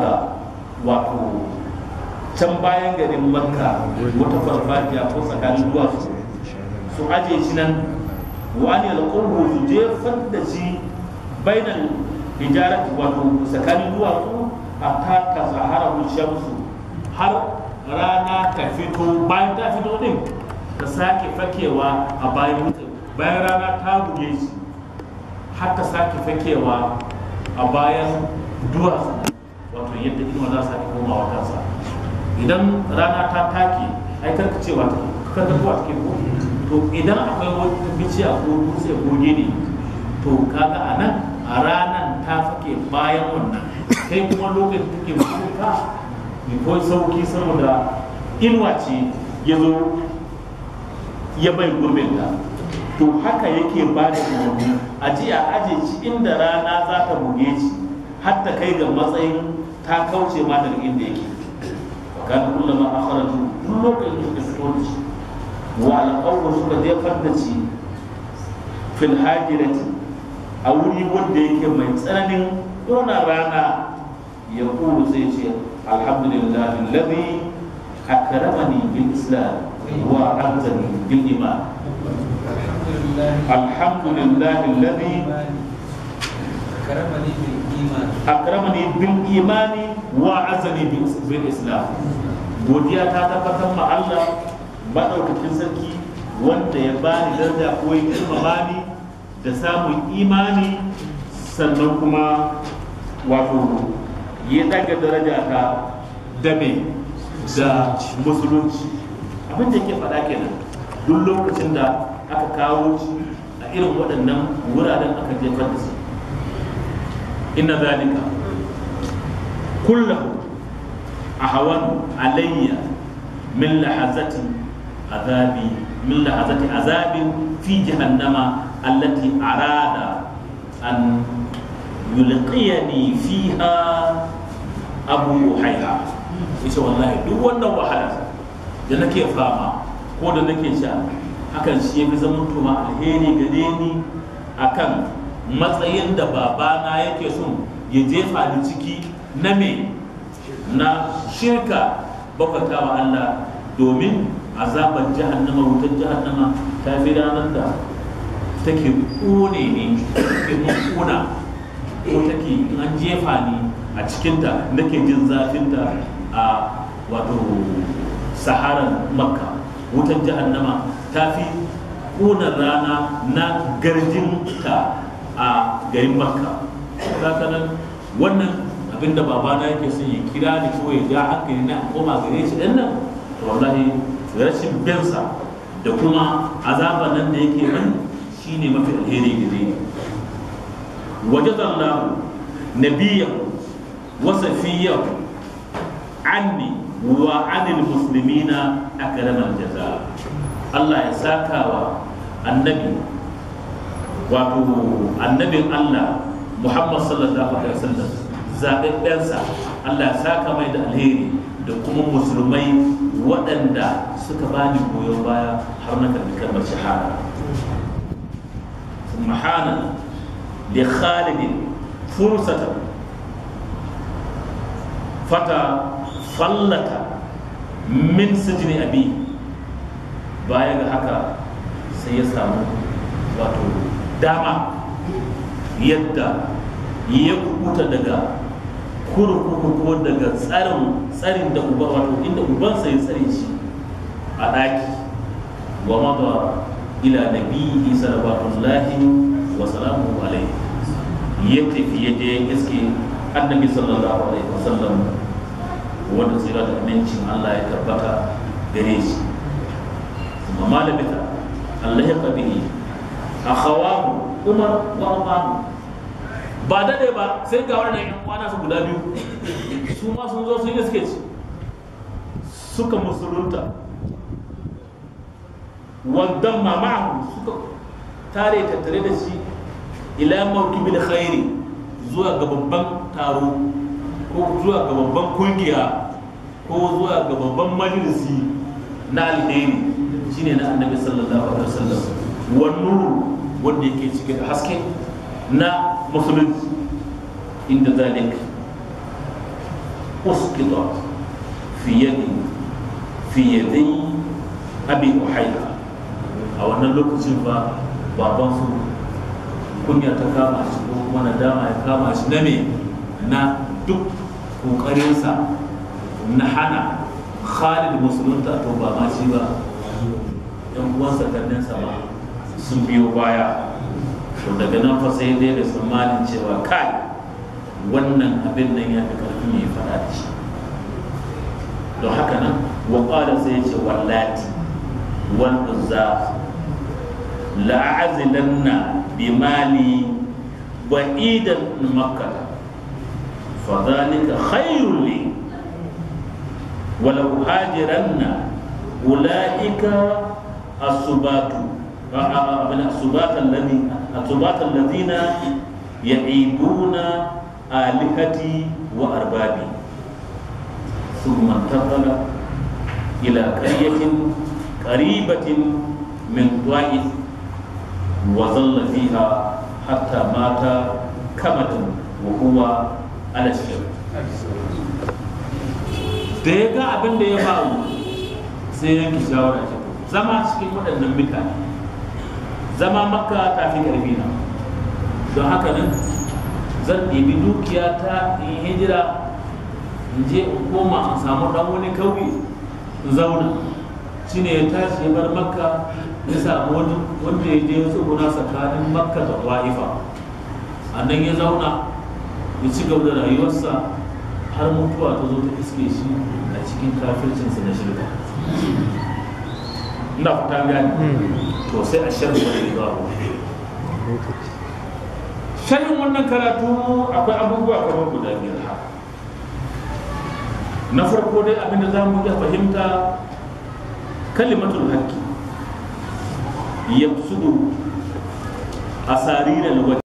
daga wato can bayan garin makka wata farfajiya ko tsakanin duwatsu su aje shi nan wani alƙurbu su jefar da shi bainal hijarat wato tsakanin duwatsu a taka sahara shamsu har rana ta fito bayan ta fito din ta sake fakewa a bayan mutum bayan rana ta buge shi har ta sake fakewa a bayan duwatsu wato yadda inuwa za su sake komawa kansa idan rana ta take ai karkacewa ta karkatuwa take ko to idan akwai wata bishiya ko dutse ko gini to kaga a nan a ranan ta fake bayan wannan kai kuma lokacin take mutunta ko sauki saboda inuwa ce ya zo ya bai gurbinta to haka yake ba da umarni a ji a aje shi inda rana za ta buge shi har ta kai ga matsayin ta kauce ma daga inda yake kan kullama akhraju duk lokacin da suka fito da shi wa alqawlu suka jefar da shi fil hajirati a wuri wanda yake mai tsananin ƙona rana ya kulu sai ce alhamdulillah alladhi akramani bil islam wa azzani bil iman alhamdulillah alladhi أكرمني بالإيمان akramani bil imani wa azani bil islam godiya ta tabbatar ma Allah madaukakin sarki wanda ya bani daraja ko ya girmama ni da samun imani sannan kuma wato ya daga daraja ta da me da musulunci abin da ke faɗa kenan duk lokacin da aka kawo shi a irin waɗannan wuraren aka jefar da su inna zalika kullahu ahwan alayya min lahazati azabi min lahazati azabin fi jahannama allati arada an yulqiyani fiha abu haiha ita wallahi duk wannan wahala da nake fama ko da nake sha hakan shi ya fi zama tuma alheri gare ni akan matsayin da babana yake son ya jefa ni ciki na me na shirka bakwata wa Allah domin azabar jahannama wutar jahannama ta fi ranar da take kone ne in kuna ko take in an jefa ni a cikinta nake jin zafinta a wato saharan makka wutar jahannama ta fi ƙunar rana na garjinta a garin makka haka nan wannan abinda babana yake son ya kira ni ko ya ja hankali na koma gare shi ɗan nan wallahi rashin binsa da kuma azaban nan da yake nan shine mafi alheri gare ni wajadallahu nabiyahu wa safiyahu anni wa anil muslimina akramal jaza Allah ya sakawa annabi wato annabin Allah Muhammad sallallahu alaihi wasallam zaɓaɓɓensa Allah ya saka mai da alheri da kuma musulmai waɗanda suka bani goyon baya har na karɓi kalmar shahada mahana li khalidin fursata fata fallata min sijini abi baya ga haka sai ya samu wato dama yadda ya kubuta daga kurkuku ko daga tsarin tsarin da uba wato inda ubansa ya tsare shi a ɗaki wa mada ila nabihi salawatullahi wa salamuhu alaihi ya tafi ya je iske annabi sallallahu alaihi wasallam wanda tsira da amincin Allah ya tabbata gare shi kuma malabita Allah ya kabihi akhawahu umar wa Uthman ba dade ba sai ga wannan yan kwana su guda biyu su ma sun zo sun iske shi suka musulunta waddan ma ma'ahu suka tare tattare da shi ila mawkibil khairi zuwa ga babban taro ko zuwa ga babban kungiya ko zuwa ga babban majalisi na alheri shine na annabi sallallahu alaihi wasallam wan nuru wanda yake cike da haske na musulunci inda zalik usqitat fi yadi fi yadi abi uhayda a wannan lokacin ba baban su kunya ta kama shi ko kuma nadama ya kama shi na me na duk kokarinsa na hana khalid musulunta to ba ma shi ba yan uwansa kannensa ba sun biyo baya to daga nan fa sai dai da tsammanin cewa kai wannan abin nan ya fi karfi mai faɗa da shi don haka nan wa ƙwada sai ya ce wallati wal uzza la'azilanna bi mali ba'idan makkah fa dhalika khairul li ولو هاجرن أولئك السبات من السبات الذي السبات الذين يعيبون آلهتي وأربابي ثم انتقل إلى قرية قريبة من طائف وظل فيها حتى مات كمدا وهو على الشرك da ya ga abin da ya faru sai yanki shawara ce zama cikin waɗannan mutane zama makka ta fi ƙarfi na don haka nan zan ɗebi dukiya ta in hijira in je in koma in samu ɗan wani kauye in zauna shine ya tashi ya bar makka ya samu wani wanda ya je ya tsuguna tsakanin makka da wa'ifa a nan ya zauna ya ci gaba da rayuwarsa har mutuwa ta zo ta iske shi a cikin kafircinsa na shirka ina fata gani to sai a sharhi wani babu sharhin wannan karatu akwai abubuwa kamar guda biyar haka na farko dai abinda za mu iya fahimta kalimatul haqqi yabsudu asariral